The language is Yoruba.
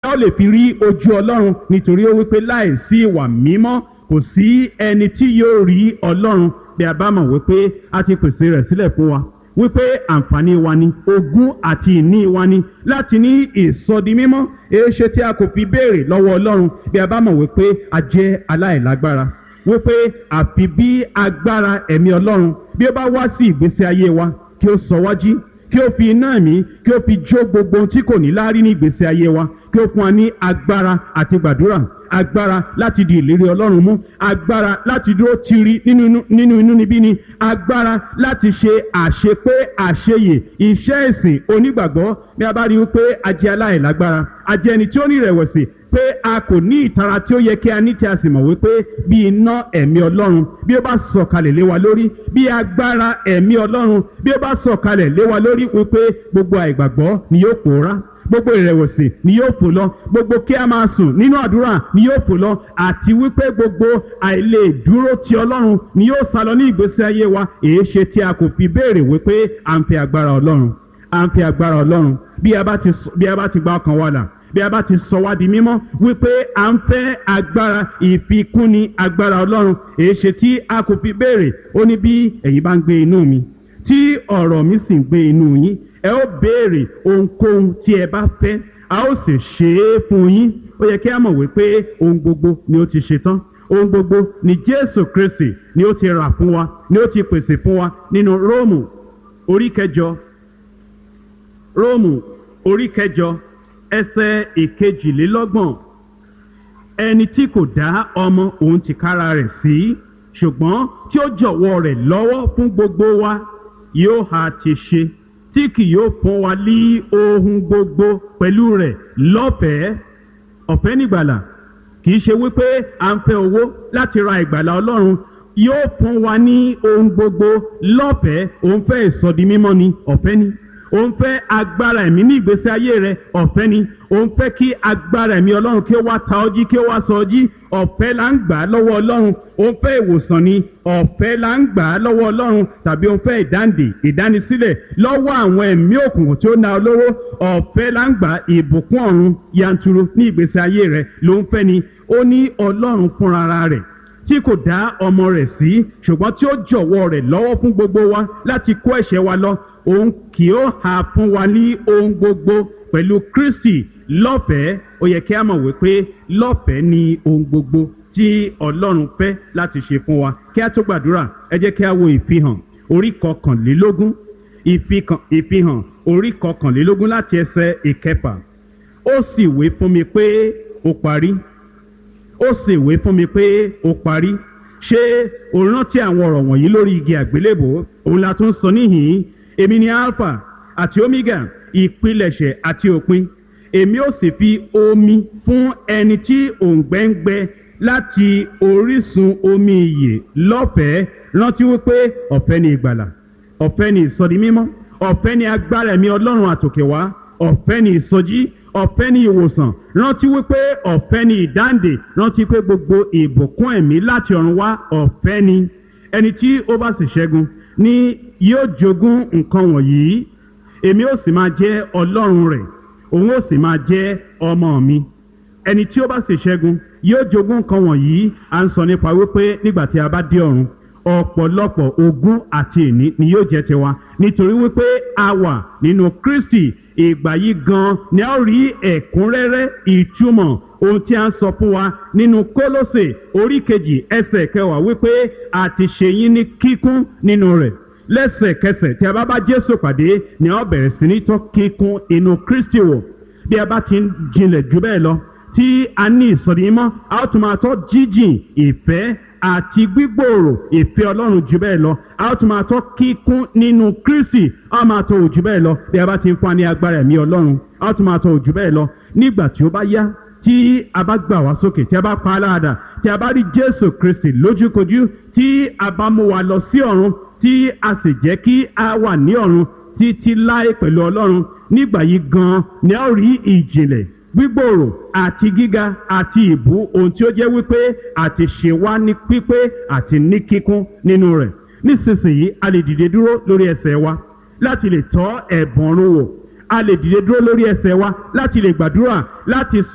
a ó lè fi rí ojú ọlọ́run nítorí ó wípé láìsí ìwà mímọ́ kò sí ẹni tí yóò rí ọlọ́run bí a bá mọ̀ wípé a ti pèsè rẹ̀ sílẹ̀ fún wa wípé àǹfààní wa ni ogún àti ìní wa ni láti ní ìsọdi mímọ́ èéṣe tí a kò fi béèrè lọ́wọ́ ọlọ́run bí a bá mọ̀ wípé a jẹ́ aláìlágbára wípé àfi bí agbára ẹ̀mí ọlọ́run bí ó bá wá sí ìgbésí ayé wa kí ó sọ wájú kí ó fi iná ẹ̀mí kí ó fi jó gbogbo ohun tí kò ní láárí ní ìgbésí ayé wa kí ó fún wa ní agbára àti gbàdúrà agbára láti di ìlérí ọlọ́run mú agbára láti dúró tiri nínú nínú inú níbí ni agbára láti ṣe àṣepé àṣeyè iṣẹ́ ìsìn onígbàgbọ́ bí a bá rí i pé a jẹ́ aláìlágbára a jẹ́ ẹni tí ó ní ìrẹ̀wẹ̀sì pé a kò ní ìtara tí ó yẹ kí a ní tí a sì mọ̀ wípé bí iná ẹ̀mí ọlọ́run bí ó bá sọ̀kalẹ̀ lé wa lórí bí agbára ẹ̀mí ọlọ́run bí ó bá sọ̀kalẹ̀ lé wa lórí wípé gbogbo àìgbàgbọ́ ni yóò pòórá gbogbo ìrẹ̀wẹ̀sì ni yóò fò lọ gbogbo kí a máa sùn nínú àdúrà ni yóò fò lọ àti wípé gbogbo àìlè dúró ti ọlọ́run ni yóò sá lọ ní ìgbésí ayé wa èé ṣe tí a kò fi béèrè wípé à ń fi agbára ọlọ́run à ń fi agbára ọlọ́run bí a bá ti bí a bá ti gba ọkàn wa là bí a bá ti sọ wá di mímọ́ wípé à ń fẹ́ agbára ìfikúnni agbára ọlọ́run èé ṣe tí a kò fi béèrè ó ní bí ẹ̀yin bá ń gbé inú mi tí ọ̀rọ̀ mi sì ń gbé inú yín ẹ ó béèrè ohunkóhun tí ẹ bá fẹ́ a ó sì ṣe é fún yín ó yẹ kí a mọ̀ wípé ohun gbogbo ni ó ti ṣe tán ohun gbogbo ni jésù kristi ni ó ti rà fún wa ni ó ti pèsè fún wa nínú róòmù orí kẹjọ róòmù orí kẹjọ ẹsẹ̀ ìkejìlélọ́gbọ̀n ẹni tí kò dá ọmọ òun tìkára rẹ̀ sí ṣùgbọ́n tí ó jọ̀wọ́ rẹ̀ lọ́wọ́ fún gbogbo wa yóò ha ti ṣe tí kì yóò fún wa ní ohun gbogbo pẹ̀lú rẹ̀ lọ́fẹ̀ẹ́ ọ̀fẹ́ nígbàlà kì í ṣe wípé à ń fẹ́ owó láti ra ìgbàlà ọlọ́run yóò fún wa ní ohun gbogbo lọ́fẹ̀ẹ́ òun fẹ́ ìsọdi mímọ́ ni ọ̀fẹ́ ni òun fẹ́ agbára ẹ̀mí ní ìgbésí ayé rẹ ọ̀fẹ́ ni òun fẹ́ kí agbára ẹ̀mí ọlọ́run kí ó wá ta ọjí kí ó wá sọ ọjí ọ̀fẹ́ là ń gbà á lọ́wọ́ ọlọ́run òun fẹ́ ìwòsàn ni ọ̀fẹ́ là ń gbà á lọ́wọ́ ọlọ́run tàbí òun fẹ́ ìdáǹdè ìdánisílẹ̀ lọ́wọ́ àwọn ẹ̀mí òkùnkùn tí ó na olówó ọ̀fẹ́ là ń gbà ìbùkún ọ̀run yanturu ní ìgbésí ayé rẹ ló ń fẹ́ ni ó ní ọlọ́run fúnra rẹ̀ tí kò dá ọmọ rẹ̀ sí ṣùgbọ́n tí ó jọ̀wọ́ rẹ̀ lọ́wọ́ fún gbogbo wa láti kó ẹ̀ṣẹ̀ wa lọ òun kì ó hà fún wa ní ohun gbogbo pẹ̀lú kristi lọ́fẹ̀ẹ́ ó yẹ kí a mọ̀ wípé lọ́fẹ̀ẹ́ ni ohun gbogbo tí ọlọ́run fẹ́ láti ṣe fún wa kí a tó gbàdúrà ẹ jẹ́ kí a wo ìfihàn orí kọkànlélógún ìfihàn orí kọkànlélógún láti ẹsẹ̀ ìkẹfà ó sì wé fún mi pé ó parí ó sì wé fún mi pé ó parí ṣé o rántí àwọn ọ̀rọ̀ wọ̀nyí lórí igi àgbélébò òun la tún sọ níhìn-ín èmi ni alpha àti omega ìpilẹ̀ṣẹ̀ àti òpin èmi ó sì fi omi fún ẹni tí òǹgbẹ́ ń gbẹ láti orísun omi ìyè lọ́fẹ̀ẹ́ rántí wípé ọ̀fẹ́ ni ìgbàlà ọ̀fẹ́ ni ìsọdi mímọ́ ọ̀fẹ́ ni agbára ẹ̀mí ọlọ́run àtòkè wá ọ̀fẹ́ ni ìsọjí ọ̀fẹ́ ni ìwòsàn rántí wípé ọ̀fẹ́ ni ìdáǹdè rántí pé gbogbo ìbùkún ẹ̀mí láti ọ̀run wá ọ̀fẹ́ ni ẹni tí ó bá sì ṣẹ́gun ni yóò jogún nǹkan wọ̀nyí èmi ó sì máa jẹ́ ọlọ́run rẹ̀ òun ó sì máa jẹ́ ọmọ mi ẹni tí ó bá sì ṣẹ́gun yóò jogún nǹkan wọ̀nyí à ń sọ nípa wípé nígbà tí a bá dé ọ̀run ọ̀pọ̀lọpọ̀ ogún àti ìní ni yóò jẹ́ tiwa nítorí wípé a wà nínú kristi ìgbà yìí gan ni a ó rí ẹ̀kúnrẹ́rẹ́ ìtumọ̀ ohun tí a ń sọ fún wa nínú kólósè orí kejì ẹsẹ̀ kẹwàá wípé a ti ṣe yín ní kíkún nínú rẹ̀ lẹ́sẹ̀kẹsẹ̀ tí a bá bá jésù pàdé ni a ó bẹ̀rẹ̀ sí ní tọ́ kíkún inú kristi wò bí a bá ti ń jinlẹ̀ jù bẹ́ẹ̀ lọ tí a ní ìsọ̀rí mọ́ a ó tún máa tọ́ jíjìn ìfẹ́ àti gbígbòòrò ìfẹ́ ọlọ́run jù bẹ́ẹ̀ lọ a ó tún máa tọ́ kíkún nínú kristi a ó máa tọ́ òjù bẹ́ẹ̀ lọ bí a bá ti ń fún wa ní agbára ẹ̀mí ọlọ́run a ó tún máa tọ́ òjù bẹ́ẹ̀ lọ nígbà tí ó bá yá tí a bá gbà wá sókè tí a bá pa á láàdà tí a bá rí jésù kristi lójúkojú tí a bá mú wa lọ sí ọ̀run tí a sì jẹ́ kí a wà ní ọ̀run títí láé pẹ̀lú ọlọ́run nígbà yìí gan ni a ó rí ìjìnlẹ̀ gbígbòòrò àti gíga àti ìbú ohun tí ó jẹ́ wípé àti ṣe wá ní pípé àti ní kíkún nínú rẹ̀ nísinsìnyí a lè dìde dúró lórí ẹsẹ̀ wa láti lè tọ́ ẹ̀bùn ọ̀run wò a lè dìde dúró lórí ẹsẹ̀ wa láti lè gbàdúrà láti sọ.